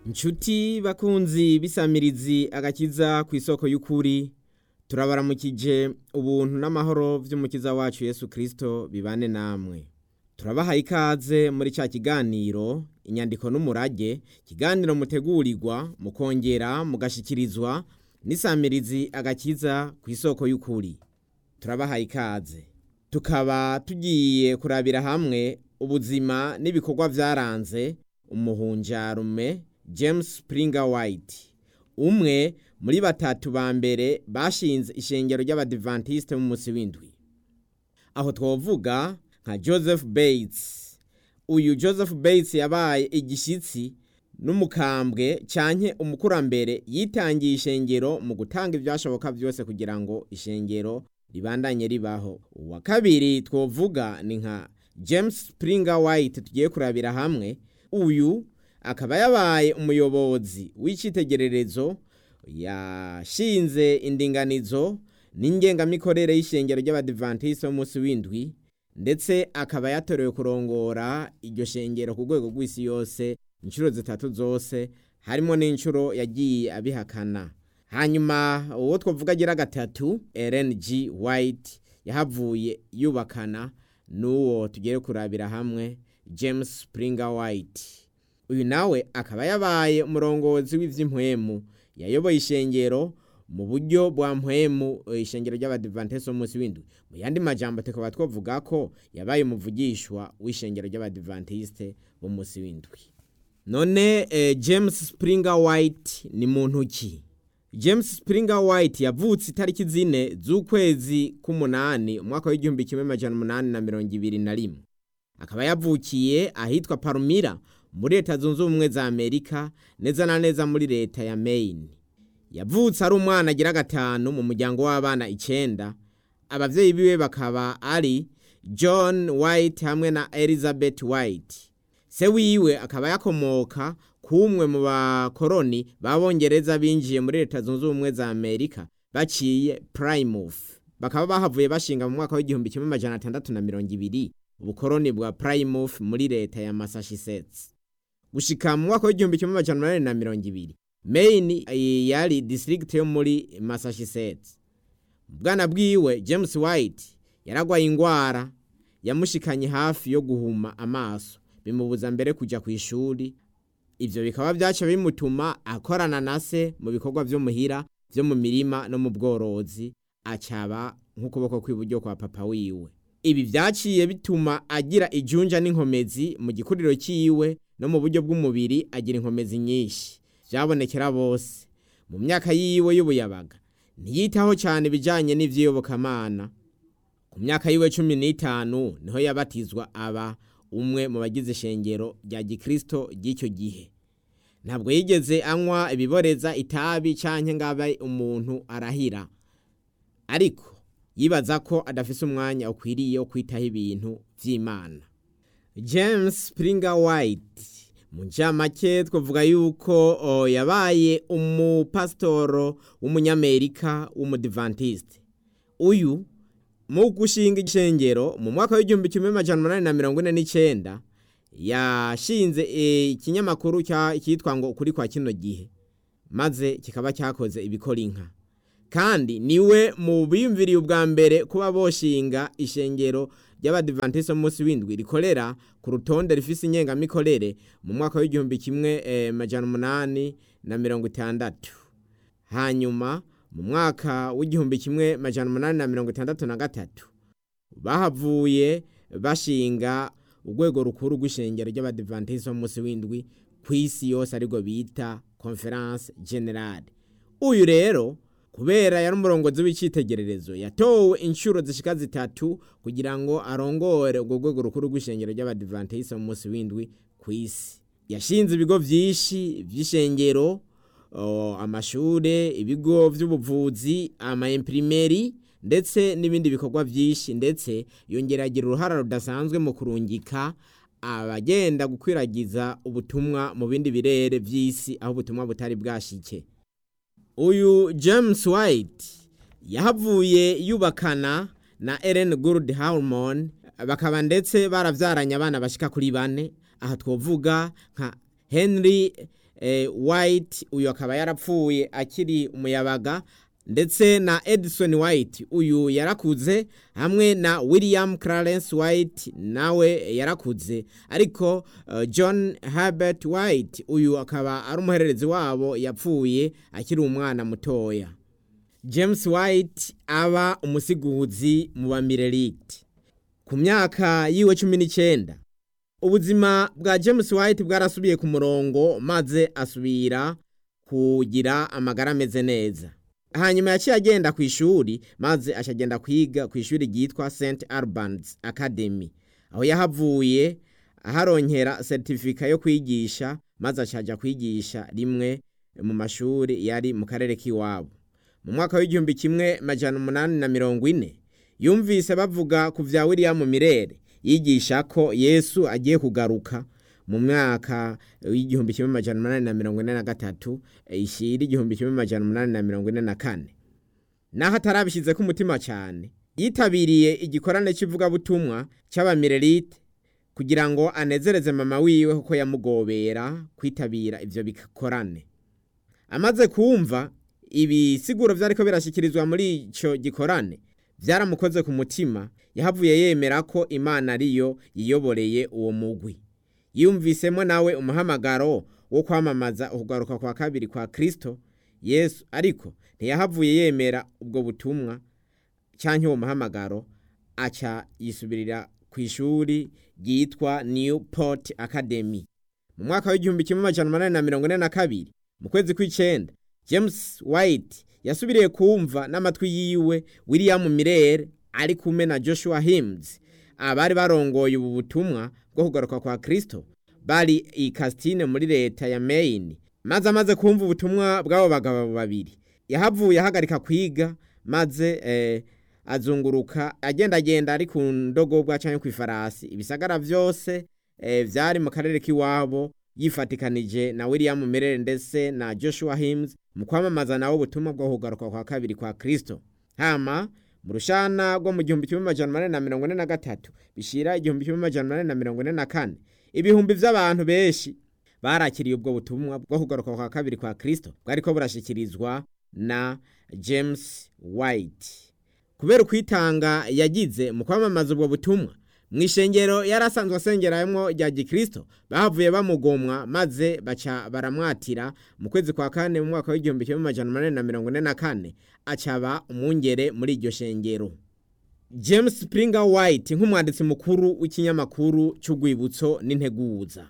Nshuti bakunzi bisamirizi agakiza ku isoko y'ukuri turabaramukije ubuntu n'amahoro vy'umukiza wacu Yesu Kristo bibane namwe turabahaye ikaze muri ca kiganiro inyandiko n'umurage kiganiro mutegurirwa mukongera mugashikirizwa n'isamirizi agakiza ku isoko y'ukuri turabahaye ikaze tukaba tugiye kurabira hamwe ubuzima n'ibikorwa vyaranze umuhunjarume James Springer White umwe muri batatu ba mbere bashinze ishengero ry'abadivantiste mu musi w'indwi aho twovuga nka Joseph Bates uyu Joseph Bates yabaye igishitsi n'umukambwe canke umukurambere yitangiye ishengero mu gutanga ivyashoboka vyose kugira ngo ishengero ribandanye ribaho uwa kabiri twovuga ni nka James Springer White tugiye kurabira hamwe uyu akaba yabaye umuyobozi w'icitegererezo yashinze indinganizo n'ingengamikorere y'ishengero ry'abadivantiste b'umunsi w'indwi ndetse akaba yatorewe kurongora iryo shengero ku rwego rw'isi yose inshuro zitatu zose harimo n'inshuro yagiye abihakana hanyuma uwo twavuga agira gatatu Ellen G White yahavuye yubakana n'uwo tugiye kurabira hamwe James Springer White uyu nawe akaba yabaye umurongozi w'ivy'impwemu yayoboye ishengero mu buryo bwa mpwemu ishengero ry'abadivantiste b'umunsi w'indwi mu yandi majambo tukaba twavuga ko yabaye umuvugishwa w'ishengero ry'abadivantiste b'umunsi w'indwi none eh, James Springer White ni muntu ki James Springer White yavutse itariki zine z'ukwezi k'umunani umwaka w'igihumbi kimwe majana umunani na mirongo ibiri na rimwe akaba yavukiye ahitwa Palmyra muri leta zunze ubumwe za Amerika neza na neza muri leta ya Maine yavutse ari umwana agira gatanu mu muryango w'abana icenda abavyeyi biwe bakaba ari John White hamwe na Elizabeth White se wiwe akaba yakomoka kumwe mu bakoroni b'abongereza binjiye muri leta zunze ubumwe za Amerika baciye Plymouth bakaba bahavuye bashinga mu mwaka w'igihumbi kimwe majana atandatu na mirongo ibiri ubukoroni bwa Plymouth muri leta ya Massachusetts gushika mu mwaka w'igihumbi kimwe majana umunani na mirongo ibiri Maine yari district yo muri Massachusetts bwana bwiwe James White yaragwaye ingwara yamushikanye hafi yo guhuma amaso bimubuza mbere kuja ku ishuri ivyo bikaba vyaca bimutuma akorana na se mu bikorwa vyo muhira vyo mu mirima no mu bworozi acaba nk'ukuboko kw'iburyo kwa papa wiwe ibi vyaciye bituma agira ijunja n'inkomezi mu gikuriro ciwe no mu buryo bw'umubiri agira inkomezi nyinshi vyabonekera bose mu myaka yiwe y'ubuyabaga ntiyitaho cyane ibijanye n'ivyiyobokamana ku myaka yiwe cumi n'itanu niho yabatizwa aba umwe mu bagize ishengero rya gikristo ry'icyo gihe ntabwo yigeze anywa ibiboreza itabi canke ngaba umuntu arahira ariko yibaza ko adafise umwanya ukwiriye wo kwitaho ibintu vy'imana james springer white mu ncamake twavuga yuko o, yabaye umupasitoro w'umunyamerika w'umudivantiste uyu mu gushinga ishengero mu mwaka w'igihumbi kimwe majana umunani na mirongo ine n'icenda yashinze ikinyamakuru cyitwa ngo ukuri kwa kino gihe maze kikaba cyakoze ibikora inka kandi niwe mu biyumviriye ubwa mbere kuba boshinga ishengero ry'abadivantiste munsi w'indwi rikorera ku rutonde rifise ingengamikorere mu mwaka w'igihumbi kimwe eh, majana umunani na mirongo itandatu hanyuma mu mwaka w'igihumbi kimwe majana umunani na mirongo itandatu na gatatu bahavuye bashinga urwego rukuru rw'ishengero ry'abadivantiste munsi w'indwi ku isi yose ariko bita conference generale uyu rero kubera yari umurongozi w'icitegererezo yatowe inshuro zishika zitatu kugira ngo arongore urwo rwego rukuru rw'ishengero ry'abadivantiste mu munsi w'indwi ku isi yashinze ibigo vyinshi vy'ishengero amashure ibigo vy'ubuvuzi ama imprimeri ndetse n'ibindi bikorwa vyinshi ndetse yongera agira uruhara rudasanzwe mu kurungika abagenda gukwiragiza ubutumwa mu bindi birere vy'isi aho ubutumwa butari bwashike uyu James White yahavuye yubakana na Ellen Gould Harmon bakaba ndetse baravyaranye abana bashika kuri bane aha twovuga nka Henry eh, white uyu akaba yarapfuye akiri umuyabaga ndetse na edison white uyu yarakuze hamwe na william clarence white nawe yarakuze ariko uh, john herbert white uyu akaba ari umuhererezi wabo yapfuye akiri umwana mutoya james white aba umusiguzi mu bamirelite ku myaka yiwe cumi n'icyenda ubuzima bwa james white bwarasubiye ku murongo maze asubira kugira amagara ameze neza hanyuma yaciye agenda ku ishuri maze acagenda kwiga ku ishuri ryitwa st albans academy aho yahavuye aharonkera seritifika yo kwigisha maze acaja kwigisha rimwe mu mashuri yari mu karere k'iwabo mu mwaka w'igihumbi kimwe majana umunani na mirongo ine yumvise bavuga ku vya william mirere yigisha ko yesu agiye kugaruka mu mwaka w'igihumbi kimwe majana umunani na mirongo ine na gatatu ishira igihumbi kimwe majana umunani na mirongo ine na kane naho atarabishyize umutima cyane yitabiriye igikorane cy'ivugabutumwa cy'abamirelite kugira ngo anezereze mama wiwe kuko yamugobera kwitabira ivyo bikorane amaze kumva ibisiguro vyariko birashyikirizwa muri ico gikorane vyaramukoze ku mutima yahavuye yemera ko imana ariyo yiyoboreye uwo mugwi yumvisemo nawe umuhamagaro wo kwamamaza ukugaruka kwa kabiri kwa kristo yesu ariko ntiyahavuye yemera ubwo butumwa cyangwa uwo muhamagaro aca yisubirira ku ishuri ryitwa newport academy mu mwaka w'igihumbi kimwe amajana umunani na mirongo ine na kabiri mu kwezi kw'icenda james white yasubiriye kumva n'amatwi yiwe william mirere ari kumwe na joshua hims abari barongoye ubu butumwa bwo kugaruka kwa kristo bari i Castine muri leta ya Maine maze amaze kumva ubutumwa bw'abo bagabo babiri yahavuye ahagarika kwiga maze eh, azunguruka agendagenda ari ku ndogobwa cyangwa ku ifarasi ibisagara byose eh, vyari mu karere k'iwabo yifatikanije na William Merere ndetse na Joshua Hims mu kwamamaza nawe ubutumwa bwo kugaruka kwa kabiri kwa Kristo hama mu rushana rwo mu gihumbi kimwe amajana umunani na mirongo ine na gatatu bishira igihumbi kimwe amajana umunani na mirongo ine na kane ibihumbi vy'abantu benshi barakiriye ubwo butumwa bwo kugaruka kwa kabiri kwa Kristo bwariko burashikirizwa na James White kubera ukwitanga yagize mu kwamamaza ubwo butumwa mu ishengero yarasanzwe asengeramo rya gikristo bahavuye bamugomwa maze baca baramwatira mu kwezi kwa kane mu mwaka w'igihumbi kimwe amajana umunani na mirongo ine na kane acaba umwungere muri iryo shengero james springer white nk'umwanditsi mukuru w'ikinyamakuru cy'urwibutso n'integuza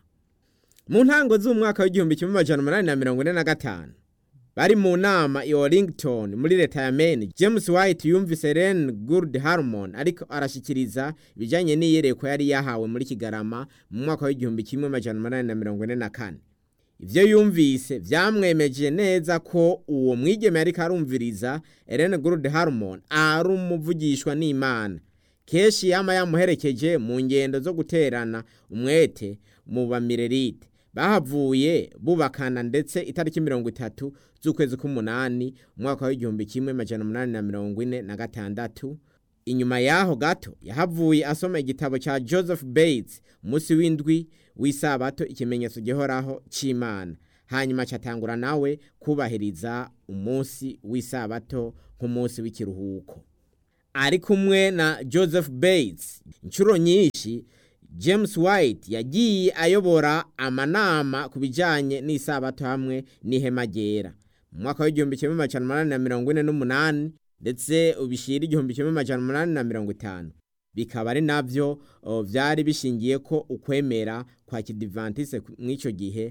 mu ntango z'umwaka w'igihumbi kimwe amajana umunani na mirongo ine na gatanu bari mu nama i Wellington muri leta ya Maine James White yumvise Ren Good Harmon ariko arashikiriza ibijanye n'iyerekwa yari yahawe muri Kigarama mu mwaka w'igihumbi kimwe amajana umunani na mirongo ine na kane ivyo yumvise vyamwemeje neza ko uwo mwigeme yariko arumviriza Ellen Good Harmon ari umuvugishwa n'Imana keshi yama yamuherekeje mu ngendo zo guterana umwete mu bamirerite bahavuye bubakana ndetse itariki mirongo itatu z'ukwezi k'umunani umwaka w'igihumbi kimwe majana umunani na mirongo ine na gatandatu inyuma yaho gato yahavuye asoma igitabo cya joseph bates umunsi w'indwi w'isabato ikimenyetso gihoraho cy'imana hanyuma catangura nawe kubahiriza umunsi w'isabato nk'umunsi w'ikiruhuko ari kumwe na joseph bates inshuro nyinshi james white yagiye ayobora amanama ku bijyanye n'isabato hamwe n'ihema ryera mu mwaka w'igihumbi kimwe amajana umunani na mirongo ine n'umunani ndetse ubishyira igihumbi kimwe amajana umunani na mirongo itanu bikaba ari nabyo byari bishingiye ko ukwemera kwa kidivantise mw'icyo gihe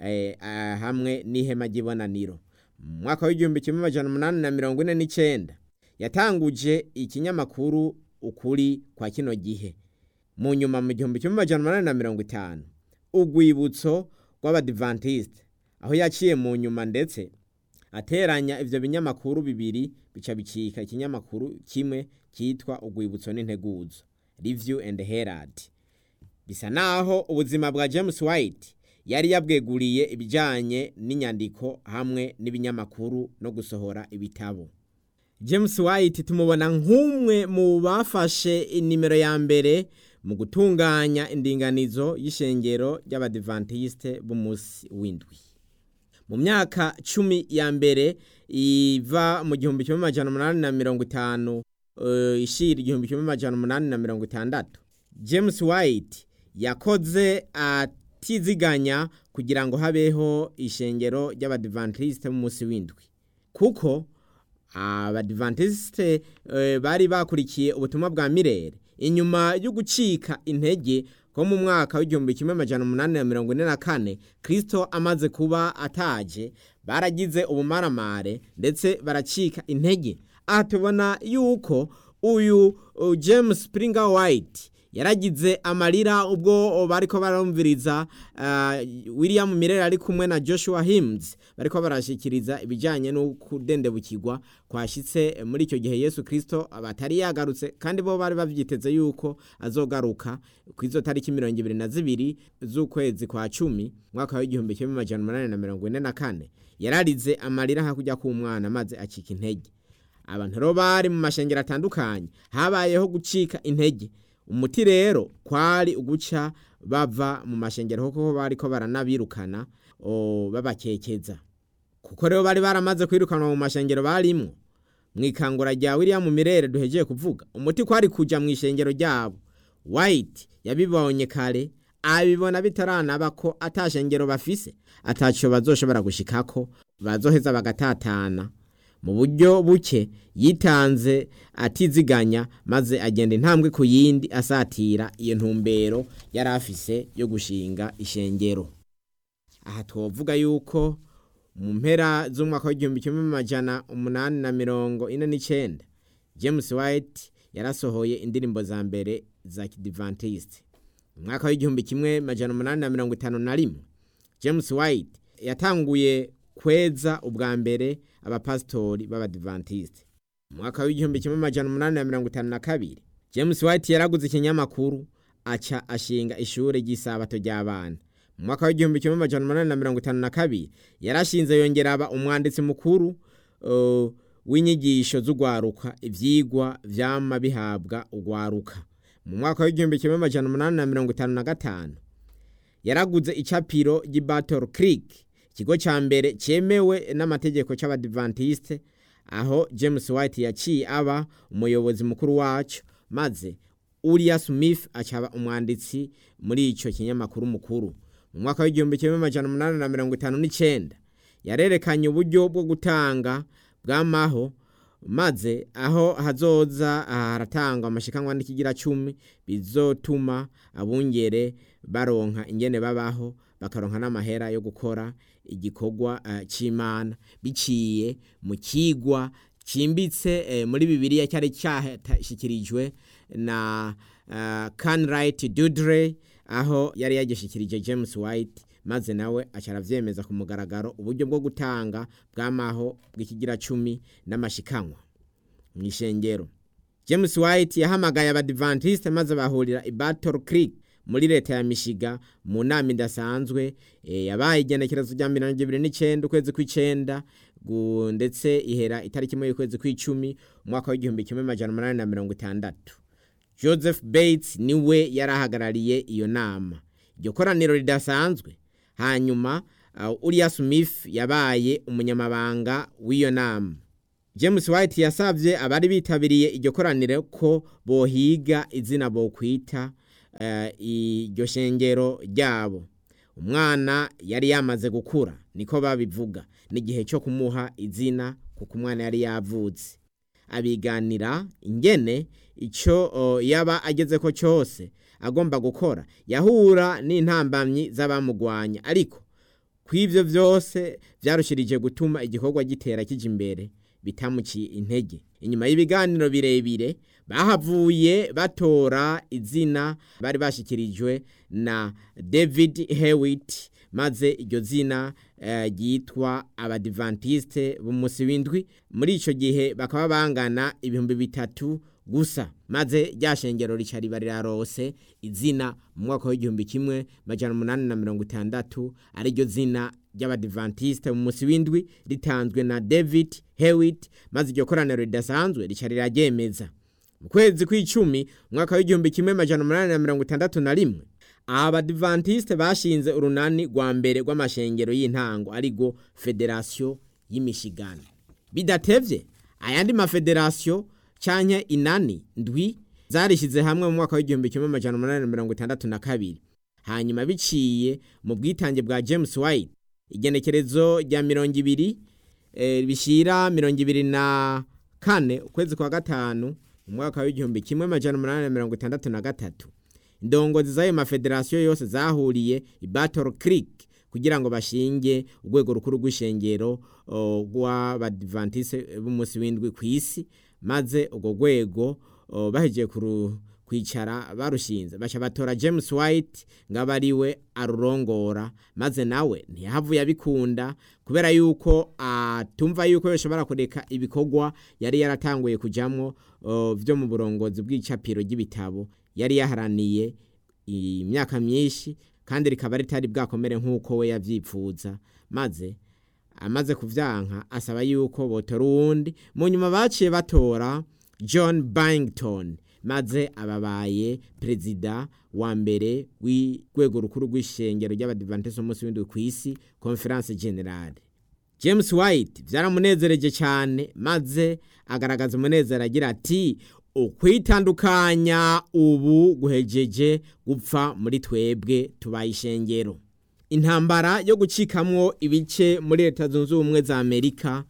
hamwe n'ihema ry'ibonaniro mu mwaka w'igihumbi kimwe amajana umunani na mirongo ine n'icyenda yatanguje ikinyamakuru ukuri kwa kino gihe mu nyuma mu gihumbi kimwe amajana umunani na mirongo itanu urwibutso rw'abadivantisite aho yaciye mu nyuma ndetse ateranya ivyo binyamakuru bibiri bica bicika ikinyamakuru kimwe cyitwa urwibutso n'integuzo review and herald bisa naho ubuzima bwa james white yari yabweguriye ibijanye n'inyandiko hamwe n'ibinyamakuru no gusohora ibitabo james white tumubona nk'umwe mu bafashe inimero ya mbere mu gutunganya indinganizo y'ishengero ry'abadivantisite b'umunsi w'indwi mu myaka cumi ya mbere iva mu gihumbi kimwe amajana umunani na mirongo itanu uh, ishira igihumbi kimwe amajana umunani na mirongo itandatu james white yakoze atiziganya kugira ngo habeho ishengero ry'abadivantisite mu munsi w'indwi kuko abadivantisite uh, bari bakurikiye ubutumwa bwa mirere inyuma yo gucika intege ko mu mwaka w'igihumbi kimwe amajana umunani na mirongo ine na kane kristo amaze kuba ataje baragize ubumaramare ndetse baracika intege aha tubona yuko uyu uh, james springer white yaragize amarira ubwo bariko barumviriza uh, william mirere ari kumwe na joshua hims bariko barashikiriza ibijanye no kudendebukirwa kwashitse muri icyo gihe yesu kristo batari yagarutse kandi bo bari bavyiteze yuko azogaruka kw'izo tariki mirongo ibiri na zibiri z'ukwezi kwa cumi mwaka w'igihumbi kimwe amajana umunani na mirongo ine na kane yararize amarira hakurya k'umwana maze acika intege abantu rero bari mu mashengero atandukanye habayeho gucika intege umuti rero kwari uguca bava mu mashengero kuko bariko baranabirukana babakekeza kuko rero bari baramaze kwirukanwa mu mashengero barimwo mu ikangura rya william mirere duhegeye kuvuga umuti kwari kuja mu ishengero ryabo white yabibonye kare abibona bitaranaba ko atashengero bafise ataco bazoshobora gushikako bazoheza bagatatana mu buryo buke yitanze atiziganya maze agenda intambwe ku yindi asatira iyo ntumbero yari afise yo gushinga ishengero aha twovuga yuko mu mpera z'umwaka w'igihumbi kimwe amajana umunani na mirongo ine n'icenda james white yarasohoye indirimbo za mbere za kidivantiste mu mwaka w'igihumbi kimwe amajana umunani na mirongo itanu na rimwe james white yatanguye kweza ubwa mbere abapasitori b'abadivantiste mu mwaka w'igihumbi kimwe amajana umunani na mirongo itanu na kabiri james white yaraguze ikinyamakuru aca ashinga ishuri ry'isabato ry'abana mu mwaka w'igihumbi kimwe amajana umunani na mirongo itanu na kabiri yarashinze yongera aba umwanditsi mukuru uh, w'inyigisho z'ugwaruka ivyigwa vyama bihabwa ugwaruka mu mwaka w'igihumbi kimwe amajana umunani na mirongo itanu na gatanu yaraguze icapiro ry'i battle creek ikigo ca mbere cemewe n'amategeko c'abadivantiste aho james white yaciye aba umuyobozi mukuru waco maze uriya smith acaba umwanditsi muri ico kinyamakuru mukuru mu mwaka w'igihumbi kimwe amajana umunani na mirongo itanu n'icenda yarerekanye uburyo bwo gutanga bw'amaho maze aho hazoza haratangwa amashikanwa n'ikigira cumi bizotuma abungere baronka ingene babaho bakaronka n'amahera yo gukora igikorwa uh, c'imana biciye mu kigwa cimbitse eh, muri bibiliya cyari cyashikirijwe na uh, Canright Dudley aho yari yagishikirije James White maze nawe acaravyemeza ku mugaragaro uburyo bwo gutanga bw'amaho bw'ikigira cumi n'amashikanwa mu ishengero James White yahamagaye abadivantiste maze bahurira i Battle Creek muri leta ya Michigan mu nama idasanzwe e, yabaye igenekerezo rya mirongo ibiri n'icenda ukwezi kw'icenda ndetse ihera itariki imwe y'ukwezi kw'icumi umwaka w'igihumbi kimwe amajana umunani na mirongo itandatu Joseph Bates niwe yarahagarariye iyo nama iryo koraniro ridasanzwe hanyuma uh, Uriah Smith yabaye umunyamabanga w'iyo nama James White yasavye abari bitabiriye iryo koraniro ko bohiga izina bokwita iryo shengero ryabo umwana yari yamaze gukura niko babivuga n'igihe cyo kumuha izina kuko umwana yari yavutse abiganira ingene icyo yaba ageze ko cyose agomba gukora yahura n'intambamyi z'abamugwanya ariko kw'ibyo byose byarushirije gutuma igikorwa gitera kijya imbere bitamuciye intege inyuma y'ibiganiro birebire bahavuye batora izina bari bashikirijwe na david hewitt maze iryo zina ryitwa uh, abadivantiste b'umunsi w'indwi muri icyo gihe bakaba bangana ibihumbi bitatu gusa maze rya shengero rica riba rirarose izina mu mwaka w'igihumbi kimwe majana umunani na mirongo itandatu ariryo zina ry'abadivantiste mu munsi w'indwi ritanzwe na david hewitt maze iryo koraniro ridasanzwe rica riraryemeza mu kwezi kw'icumi umwaka w'igihumbi kimwe majana umunani na mirongo itandatu na rimwe abadivantisite bashinze urunani rwa mbere rw'amashengero y'intango arigo federasiyo y'imishigano bidatevye ayandi mafederasiyo canke inani ndwi zarishyize hamwe mu mwaka w'igihumbi kimwe amajana umunani na mirongo itandatu na kabiri hanyuma biciye mu bwitange bwa james white igenekerezo rya mirongo ibiri eh, bishira mirongo ibiri na kane ukwezi kwa gatanu mu mwaka w'igihumbi kimwe amajana umunani na mirongo itandatu na gatatu indongozi z'ayo mafederasiyo yose zahuriye i battle creek kugira ngo bashinge urwego rukuru rw'ishengero rw'abadivantise b'umunsi w'indwi ku isi maze urwo rwego bahejeje kwicara barushinze baca batora james white ngo abe ari we arurongora maze nawe ntiyahavuye abikunda kubera yuko atumva yuko bishobora kureka ibikorwa yari yaratanguye kujyamo byo mu burongozi bw'icapiro ry'ibitabo yari yaharaniye imyaka myinshi kandi rikaba ritari bwakomere nk'uko we yabyipfuza maze amaze kuvyanka asaba yuko botora uwundi mu nyuma baciye batora john bangton maze ababaye perezida wa mbere w'urwego rukuru rw'ishengero ry'abadivantisi umunsi w'indwi ku isi conference generale james white byaramunezereje cyane maze agaragaza umunezero agira ati ukwitandukanya ubu guhejeje gupfa muri twebwe tubaye ishengero intambara yo gucikamwo ibice muri leta zunze ubumwe za amerika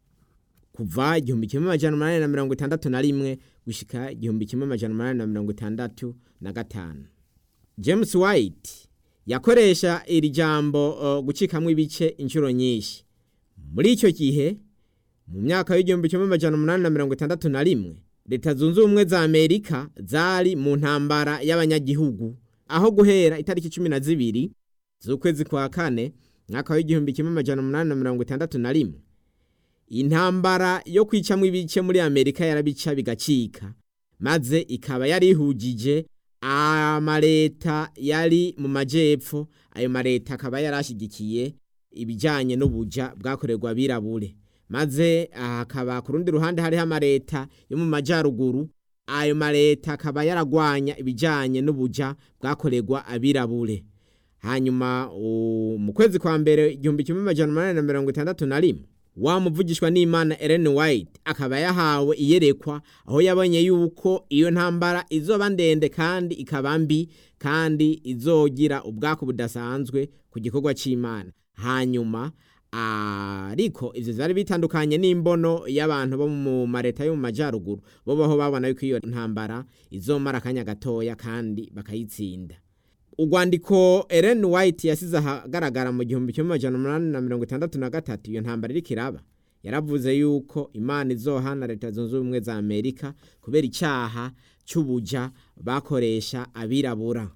kuva igihumbi kimwe amajana umunani na mirongo itandatu na rimwe gushika igihumbi kimwe amajana umunani na mirongo itandatu na gatanu james white yakoresha iri jambo uh, gucikamwo ibice inshuro nyinshi muri icyo gihe mu myaka y'igihumbi kimwe amajana umunani na mirongo itandatu na rimwe leta zunze ubumwe za amerika zari mu ntambara y'abanyagihugu aho guhera itariki cumi na zibiri z'ukwezi kwa kane mwaka w'igihumbi kimwe amajana umunani na mirongo itandatu na rimwe intambara yo kwicamwo ibice muri amerika yarabica bigacika maze ikaba yari ihugije amaleta yari mu majepfo ayo maleta akaba yari ashyigikiye ibijyanye n'ubuja bwakorerwa abirabure maze hakaba ku rundi ruhande hariho amaleta yo mu majyaruguru ayo maleta akaba yaragwanya ibijyanye n'ubuja bwakorerwa abirabure hanyuma mu kwezi kwa mbere igihumbi kimwe amajana umunani na mirongo itandatu na rimwe wamuvugishwa n'imana Ellen White akaba yahawe iyerekwa aho yabonye yuko iyo ntambara izoba ndende kandi ikaba mbi kandi izogira ubwako budasanzwe ku gikorwa cy'imana hanyuma ariko ivyo vyari bitandukanye n'imbono y'abantu bo mu mareta yo mu majyaruguru bo baho babona yuko iyo ntambara izomara akanya gatoya kandi bakayitsinda urwandiko Ellen White yasize ahagaragara mu gihumbi kimwe amajana umunani na mirongo itandatu na gatatu iyo ntambara iriko iraba yaravuze yuko imana izohana leta zunze ubumwe za amerika kubera icyaha cy'ubuja bakoresha abirabura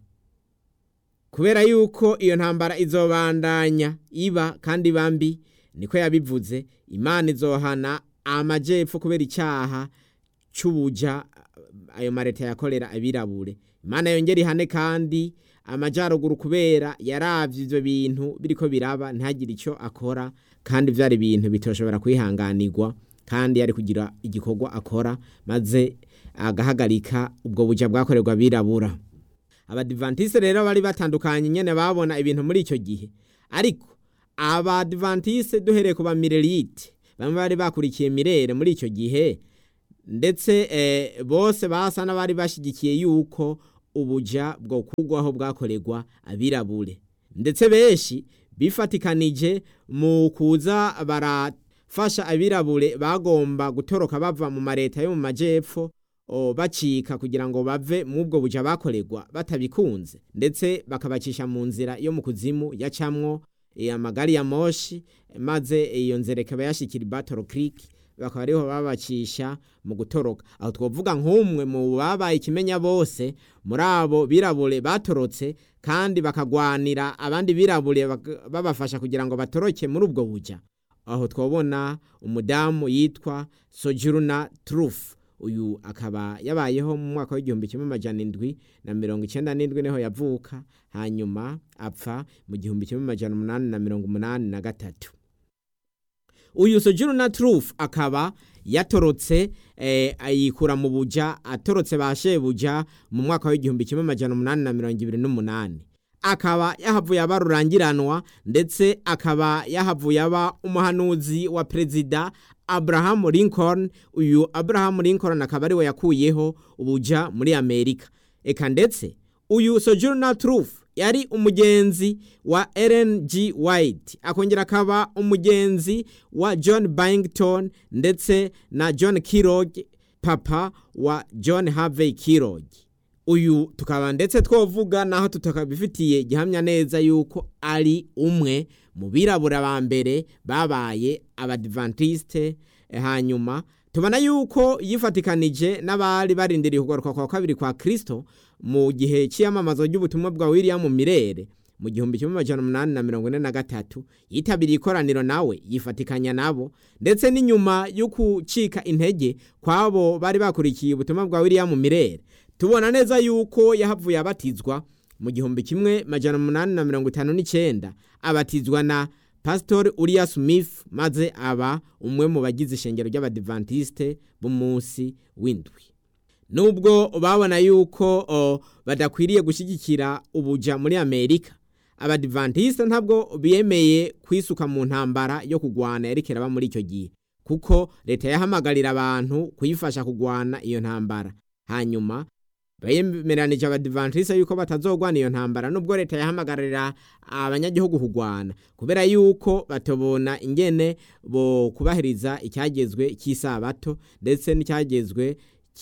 kubera yuko iyo ntambara izobandanya iba kandi bambi niko yabivuze imana izohana amajepfo kubera icyaha cy'ubuja ayo mareta yakorera abirabure imana yongera ihane kandi amajyaruguru kubera yaravye ivyo bintu biriko biraba ntagire icyo akora kandi vyari ibintu bitoshobora kwihanganirwa kandi yari kugira igikorwa akora maze agahagarika ubwo buja bwakorerwa birabura abadivantiste rero bari batandukanye nyene babona ibintu muri icyo gihe ariko abadivantiste duhereye ku bamirelite bamwe bari bakurikiye mirere muri icyo gihe ndetse eh, bose basa n'abari bashyigikiye yuko ubuja bwo kugwaho bwakorerwa abirabure ndetse benshi bifatikanije mu kuza barafasha abirabure bagomba gutoroka bava mu mareta yo mu majepfo bacika kugira ngo bave mu bwo buja bakorerwa batabikunze ndetse bakabacisha mu nzira yo mu kuzimu yacamwo amagari ya moshi maze iyo nzira ikaba yashikira battle creek bakaba ariho babacisha mu gutoroka aho twavuga nk'umwe mu babaye ikimenya bose muri abo birabure batorotse kandi bakagwanira abandi birabure babafasha kugira ngo batoroke muri ubwo buja aho twabona umudamu yitwa sojuruna truth uyu akaba yabayeho mu mwaka w'igihumbi kimwe amajana indwi na mirongo icyenda n'indwi niho yavuka hanyuma apfa mu gihumbi kimwe amajana umunani na mirongo umunani na gatatu uyu sojuru na truth akaba yatorotse eh, ayikura mu buja atorotse ba shebuja mu mwaka w'igihumbi kimwe amajana umunani na mirongo ibiri n'umunani akaba yahavuye aba rurangiranwa ndetse akaba yahavuye aba umuhanuzi wa perezida abraham lincoln uyu abraham lincoln akaba ariwe yakuyeho ubuja muri amerika eka ndetse uyu sojourner truth yari umugenzi wa Ellen G. White akongera akaba umugenzi wa John Byington ndetse na John Kellogg papa wa John Harvey Kellogg uyu tukaba ndetse twovuga naho tutakabifitiye gihamya neza yuko ari umwe mu birabura ba mbere babaye abadventiste hanyuma tubona yuko yifatikanije n'abari barindiriye kugaruka kwa kabiri kwa Kristo mu gihe cy'iyamamazo ry'ubutumwa bwa William Mirere mu gihumbi kimwe amajana umunani na mirongo ine na gatatu yitabiriye ikoraniro nawe yifatikanya nabo ndetse n'inyuma yo gucika intege kw'abo bari bakurikiye ubutumwa bwa William Mirere tubona neza yuko yahavuye abatizwa mu gihumbi kimwe majana umunani na mirongo itanu n'icyenda abatizwa na Pastor Uriah Smith maze aba umwe mu bagize ishengero ry'abadivantiste b'umunsi w'indwi nubwo babona yuko o, badakwiriye gushyigikira ubuja muri amerika abadivantiste ntabwo biyemeye kwisuka mu ntambara yo kugwana yerekera muri icyo gihe kuko leta yahamagarira abantu kuyifasha kugwana iyo ntambara hanyuma bemeranije abadivantiste yuko batazogwana iyo ntambara nubwo leta yahamagarira abanyagihugu kugwana kubera yuko batobona ingene bo kubahiriza icyagezwe cy'isabato ndetse n'icyagezwe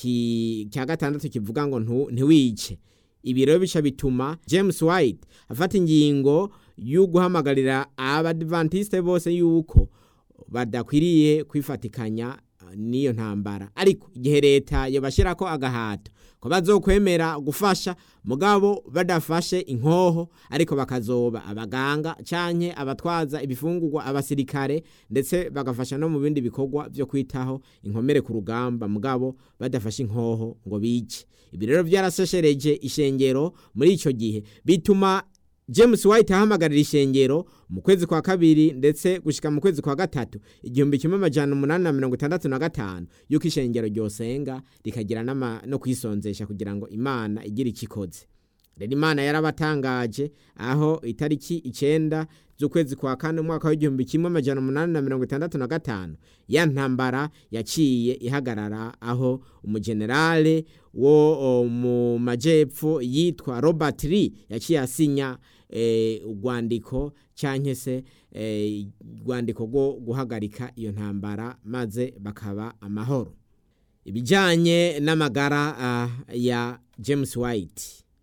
cya gatandatu kivuga ngo ntiwice ibi rero bica bituma james white afata ingingo yo guhamagarira abadivantiste bose yuko badakwiriye kwifatikanya n'iyo ntambara ariko igihe leta yobashyira ko agahato ko bazokwemera gufasha mugabo badafashe inkoho ariko bakazoba abaganga canke abatwaza ibifungurwa abasirikare ndetse bagafasha no mu bindi bikorwa byo kwitaho inkomere ku rugamba mugabo badafashe inkoho ngo bice ibi rero byaraseshereje ishengero muri ico gihe bituma James White ahamagarira ishengero mu kwezi kwa kabiri ndetse gushika mu kwezi kwa gatatu igihumbi kimwe amajana umunani na mirongo itandatu na gatanu yuko ishengero ryosenga rikagira no kwisonzesha kugira ngo imana igire ikikoze rero imana yarabatangaje aho itariki icenda z'ukwezi kwa kane umwaka w'igihumbi kimwe amajana umunani na mirongo itandatu na gatanu ya ntambara yaciye ihagarara aho umujenerale wo mu majepfo yitwa robert lee yaciye asinya urwandiko cyangwa se urwandiko rwo guhagarika iyo ntambara maze bakaba amahoro ibijyanye n'amagara ya james white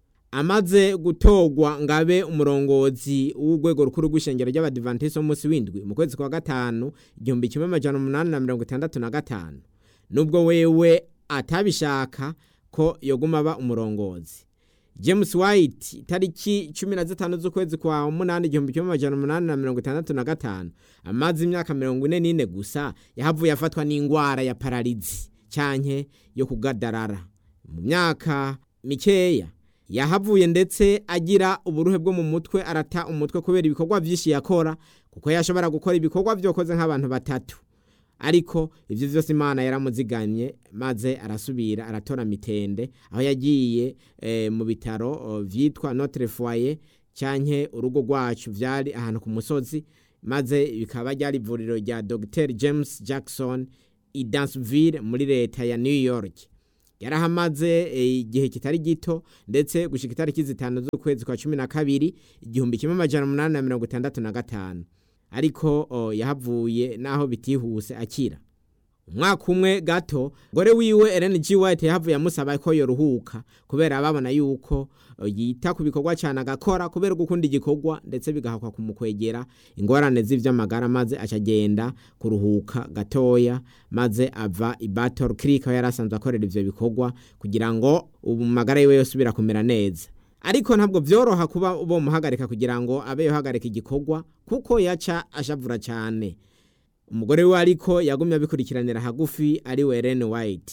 amaze gutorwa ngabe umurongozi w'urwego rukuru rw'ishengero ry'abadivantisi w'umunsi w'indwi mu kwezi kwa gatanu igihumbi kimwe amajana umunani na mirongo itandatu na gatanu nubwo wewe atabishaka ko yoguma aba umurongozi james white tariki cumi na zitanu z'ukwezi kwa munani igihumbi kimwe amajana umunani na mirongo itandatu na gatanu amaze imyaka mirongo ine n'ine gusa yahavuye afatwa n'indwara ya pararizi cyanke yo kugadarara mu myaka mikeya yahavuye ndetse agira uburuhe bwo mu mutwe arata umutwe kubera ibikorwa byinshi yakora kuko yashobora gukora ibikorwa byokoze nk'abantu batatu ariko ibyo byose imana yaramuzigamye maze arasubira aratora mitende aho yagiye mu bitaro byitwa notre foyer cyanke urugo rwacu byari ahantu ku musozi maze bikaba ryari ivuriro rya dr james jackson i dansville muri leta ya new york yarahamaze igihe kitari gito ndetse gushika itariki zitanu z'ukwezi kwa cumi na kabiri igihumbi kimwe amajana umunani na mirongo itandatu na gatanu ariko yahavuye naho bitihuse akira umwaka umwe gato gore wiwe Ellen G White yahavuye amusaba ko yoruhuka kubera babona yuko yita ku bikorwa cyane agakora kubera gukunda igikorwa ndetse bigahakwa kumukwegera ingorane z'ivy'amagara maze acagenda kuruhuka gatoya maze ava i Battle Creek aho yari asanzwe akorera ivyo bikorwa kugira ngo ubu magara yiwe yosubira kumera neza ariko ntabwo byoroha kuba bo muhagarika kugira ngo abe yohagarika igikorwa kuko yaca ashavura cyane umugore we ariko yagumye abikurikiranira hagufi ari we Ellen White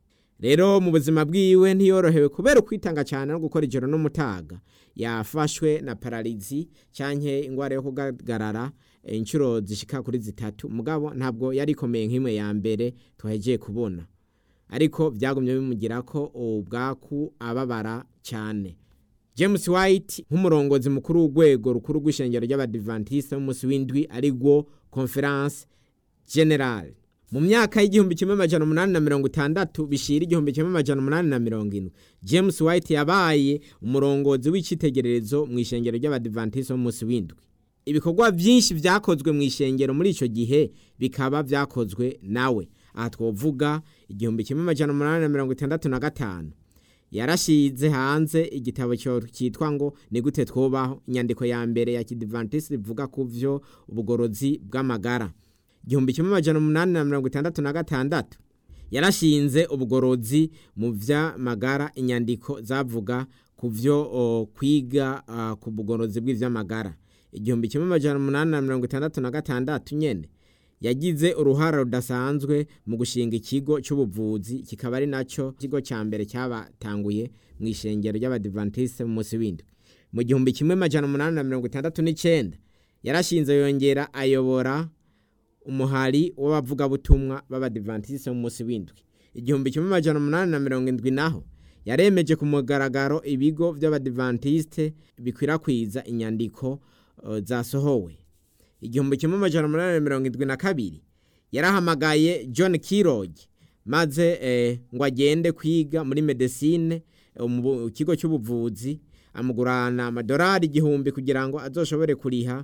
rero mu buzima bwiwe ntiyorohewe kubera kwitanga cyane no gukora ijoro n'umutaga yafashwe na pararizi cyanke ingwara yo kugagarara inshuro zishika kuri zitatu mugabo ntabwo yari ikomeye nk'imwe ya mbere twahegeye kubona ariko byagumye bimugira ko ubwaku ababara cyane james white nk'umurongozi mukuru w'urwego rukuru rw'ishengero ry'abadivantisite b'umunsi w'indwi ari rwo conference general mu myaka y'igihumbi kimwe amajana umunani na mirongo itandatu bishira igihumbi kimwe amajana umunani na mirongo indwi james white yabaye umurongozi w'icyitegererezo mu ishengero ry'abadivantisite b'umunsi w'indwi ibikorwa byinshi byakozwe mu ishengero muri icyo gihe bikaba byakozwe nawe aha twavuga igihumbi kimwe amajana umunani na mirongo itandatu na gatanu yarashize hanze igitabo cyitwa ngo ni gute twubaho inyandiko ya mbere ya kidivantisi ivuga ku byo ubugorozi bw'amagara igihumbi kimwe amajana umunani na mirongo itandatu na gatandatu yarashinze ubugorozi mu by'amagara inyandiko zavuga ku byo kwiga ku bugorozi bw'iby'amagara igihumbi kimwe amajana umunani na mirongo itandatu na gatandatu nyine yagize uruhara rudasanzwe mu gushinga ikigo cy'ubuvuzi kikaba ari nacyo ikigo cya mbere cyabatanguye mu ishengero ry'abadivantisite mu munsi w'indwi mu gihumbi kimwe amajana umunani na mirongo itandatu n'icyenda yarashinze yongera ayobora umuhari w'abavugabutumwa b'abadivantisite mu munsi w'indwi igihumbi kimwe amajana umunani na mirongo indwi naho yaremeje ku mugaragaro ibigo by'abadivantisite bikwirakwiza inyandiko zasohowe igihumbi kimwe amajana umunani na mirongo indwi na kabiri yarahamagaye john kirog maze ngo agende kwiga muri medesine mu kigo cy'ubuvuzi amugurana amadolari igihumbi kugira ngo azoshobore kuriha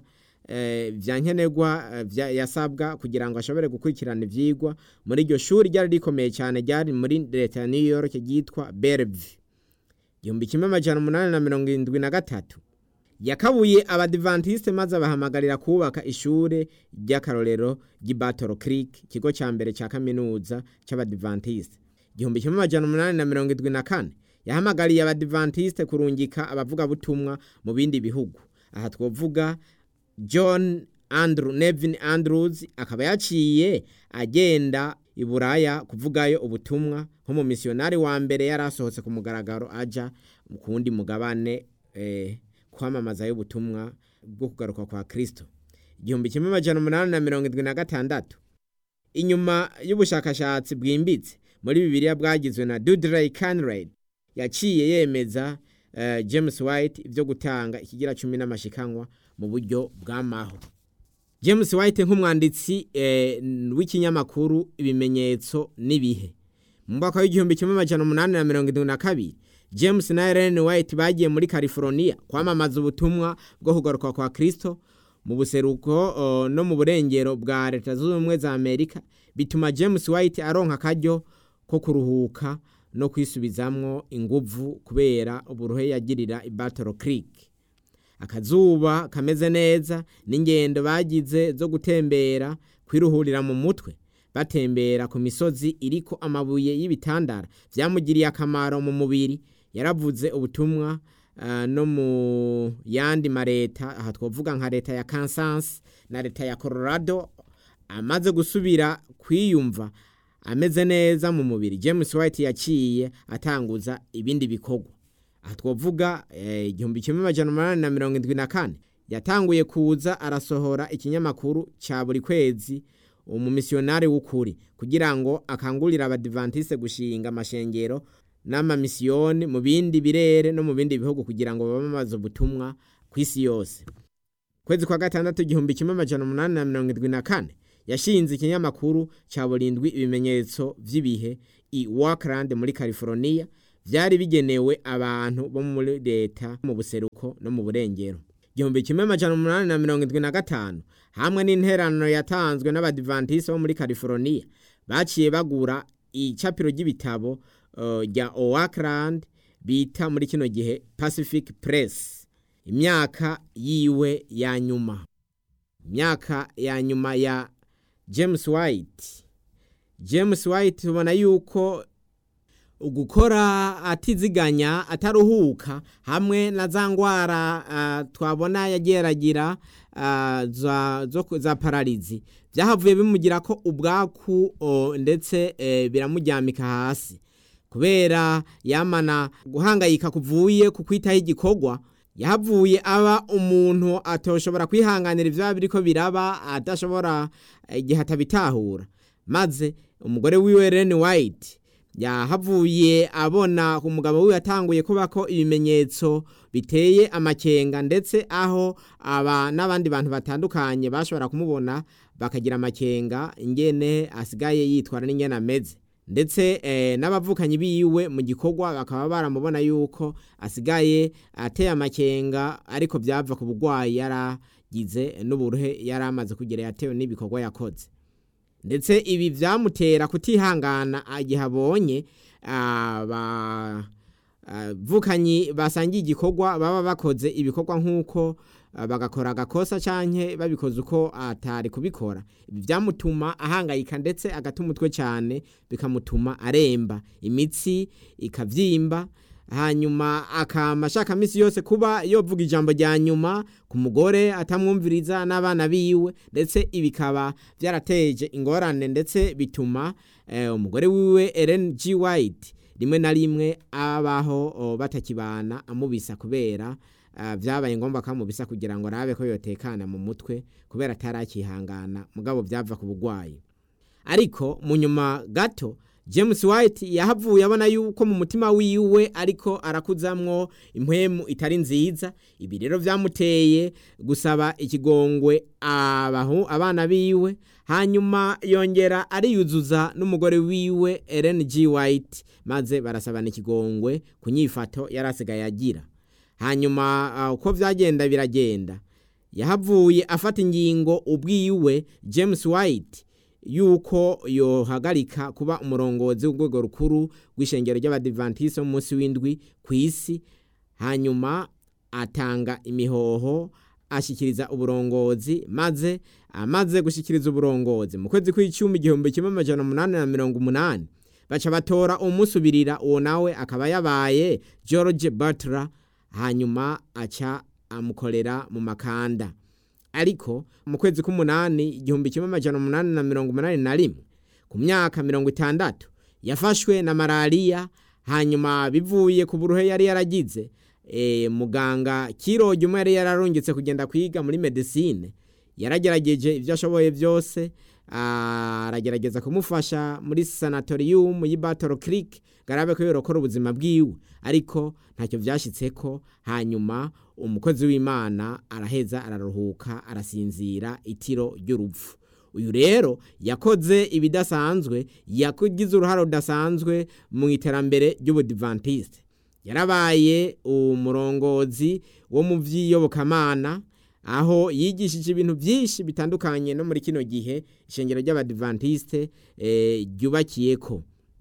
bya nkenerwa yasabwa kugira ngo ashobore gukurikirana ibyigwa muri iryo shuri ryari rikomeye cyane ryari muri leta ya new york ryitwa bellevue igihumbi kimwe amajana umunani na mirongo irindwi na gatatu yakabuye abadivantisite maze abahamagarira kubaka ishuri ry'akarorero ry'ibattle creek ikigo cya mbere cya kaminuza cy'abadivantisite igihumbi kimwe amajana umunani na mirongo irindwi na kane yahamagariye abadivantisite kurungika abavugabutumwa mu bindi bihugu aha twavuga john andrew nevin andrews akaba yaciye agenda i buraya kuvugayo ubutumwa nk'umumisiyonari wa mbere yari asohotse ku mugaragaro ajya ku wundi mugabane kwamamaza y'ubutumwa bwo kugaruka kwa kirisito igihumbi kimwe amajana umunani na mirongo irindwi na gatandatu inyuma y'ubushakashatsi bwimbitse muri bibiliya bwagizwe na dudley canred yaciye yemeza james white ibyo gutanga ikigira cumi n'amashikanwa mu buryo bw'amaho james white nk'umwanditsi w'ikinyamakuru ibimenyetso n'ibihe mu mwaka w'igihumbi kimwe amajana umunani na mirongo irindwi na kabiri james na ellen white bagiye muri california kwamamaza ubutumwa bwo kugaruka kwa kirisito mu buseruko no mu burengero bwa leta zunze ubumwe za amerika bituma james white aronka akaryo ko kuruhuka no kwisubizamwo inguvu kubera uburuhe yagirira i battle creek akazuba kameze neza n'ingendo bagize zo gutembera kwiruhurira mu mutwe batembera ku misozi iriko amabuye y'ibitandara byamugiriye akamaro mu mubiri yaravuze ubutumwa no mu yandi mareta aha twavuga nka leta ya kansas na leta ya colorado amaze gusubira kwiyumva ameze neza mu mubiri james white yaciye atanguza ibindi bikorwa aha twavuga igihumbi kimwe amajana umunani na mirongo irindwi na kane yatanguye kuza arasohora ikinyamakuru cya buri kwezi umumisiyonari w'ukuri kugira ngo akangurire abadivantiste gushinga amashengero n'amamisiyoni mu bindi birere no mu bindi bihugu kugira ngo bamamaze ubutumwa ku isi yose kwezi kwa gatandatu igihumbi kimwe amajana umunani na mirongo irindwi na kane yashinze ikinyamakuru cya burindwi ibimenyetso by'ibihe i Wakeland muri california byari bigenewe abantu bo muri leta mu buseruko no mu burengero igihumbi kimwe amajana umunani na mirongo irindwi na gatanu hamwe n'interano yatanzwe n'abadivantisi bo muri california baciye bagura icapiro ry'ibitabo rya uh, Oakland bita muri kino gihe Pacific Press imyaka yiwe ya nyuma imyaka ya nyuma ya James White James White tubona yuko ugukora atiziganya ataruhuka hamwe na za ngwara uh, twabona yageragira uh, za, za pararizi byahavuye bimugira ko ubwaku uh, ndetse uh, biramuryamika hasi kubera yamana guhangayika kuvuye ku kwitaho igikorwa yahavuye aba umuntu atoshobora kwihanganira ibyo biriko biraba adashobora igihe atabitahura maze umugore wiwe Ellen White yahavuye abona ku mugabo we yatanguye kuba ko ibimenyetso biteye amakenga ndetse aho aba n'abandi bantu batandukanye bashobora kumubona bakagira amakenga ingene asigaye yitwara n'ingene ameze ndetse n'abavukanyi biwe mu gikorwa bakaba baramubona yuko asigaye ateye amakenga ariko byava ku burwayi yaragize n'uburuhe yari amaze kugera yatewe n'ibikorwa yakoze ndetse ibi byamutera kutihangana igihe abonye abavukanyi basangiye igikorwa baba bakoze ibikorwa nk'uko bagakora agakosa cyangwa babikoze uko atari kubikora ibi byamutuma ahangayika ndetse agata umutwe cyane bikamutuma aremba imitsi ikabyimba hanyuma akama ashaka minsi yose kuba yovuga ijambo rya nyuma ku mugore atamwumviriza n'abana biwe ndetse ibikaba byarateje ingorane ndetse bituma umugore wiwe Ellen G White rimwe na rimwe abaho batakibana amubisa kubera byabaye ngombwa kamubisa kugira ngo arabe ko yotekana mu mutwe kubera atarakihangana mugabo byava ku burwayi ariko mu nyuma gato james white yahavuye abona yuko mu mutima wiwe ariko arakuzamwo impwemu itari nziza ibi rero byamuteye gusaba ikigongwe abahu abana biwe hanyuma yongera ariyuzuza n'umugore wiwe Ellen G White maze barasabana ikigongwe ku nyifato yari asigaye agira hanyuma uko byagenda biragenda yahavuye afata ingingo ubwiwe james white yuko yohagarika kuba umurongozi w'urwego rukuru rw'ishengero ry'abadivantisite munsi w'indwi ku isi hanyuma atanga imihoho ashyikiriza uburongozi maze amaze gushyikiriza uburongozi mu kwezi kw'icumi igihumbi kimwe amajana umunani na mirongo umunani baca batora umusubirira uwo nawe akaba yabaye george butler hanyuma aca amukorera mu makanda ariko mu kwezi k'umunani igihumbi kimwe amajana umunani na mirongo umunani na rimwe ku myaka mirongo itandatu yafashwe na malariya hanyuma bivuye ku buruhe yari yaragize e, muganga kiroge umwe yari yararungitse kugenda kwiga muri medicine yaragerageje ibyo ashoboye byose aragerageza kumufasha muri sanatorium y'i Battle Creek garabe ko yorokora ubuzima bwiwe ariko ntacyo byashyitse ko hanyuma umukozi w'imana araheza araruhuka arasinzira itiro ry'urupfu uyu rero yakoze ibidasanzwe yakugize uruhare rudasanzwe mu iterambere ry'ubudivantiste yarabaye umurongozi wo mu by'iyobokamana aho yigishije ibintu byinshi bitandukanye no muri kino gihe ishengero ry'abadivantiste ryubakiye ko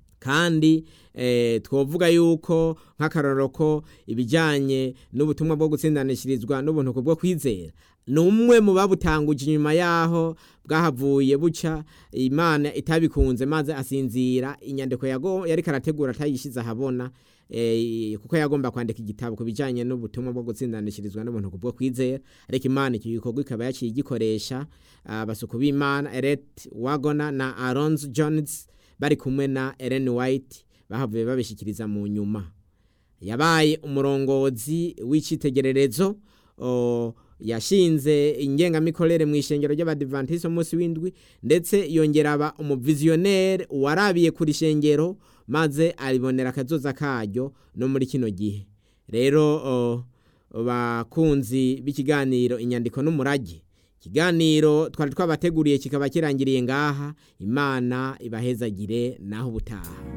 kandi twavuga yuko nk'akararo ko ibijyanye n'ubutumwa bwo gutsindanishirizwa n'ubuntu bwo kwizera ni umwe mu babutanguje inyuma yaho bwahavuye buca imana itabikunze maze asinzira inyandiko yari karategura atayishyize ahabona kuko yagomba kwandika igitabo ku bijyanye n'ubutumwa bwo gutsindanishirizwa n'ubuntu bwo kwizera ariko imana icyo gikorwa ikaba yaciye igikoresha abasuku b'imana ereti wagona na aronzi jones bari kumwe na Ellen White bahavuye babishyikiriza mu nyuma yabaye umurongozi w'icyitegererezo yashinze ingengamikorere mu ishengero ry'abadivantisite umunsi w'indwi ndetse yongera aba umuviziyoneri warabiye kuri shengero maze aribonera akazoza karyo no muri kino gihe rero bakunzi b'ikiganiro inyandiko n'umurage ikiganiro twari twabateguriye kikaba kirangiriye ngaha imana ibahezagire naho ubutaha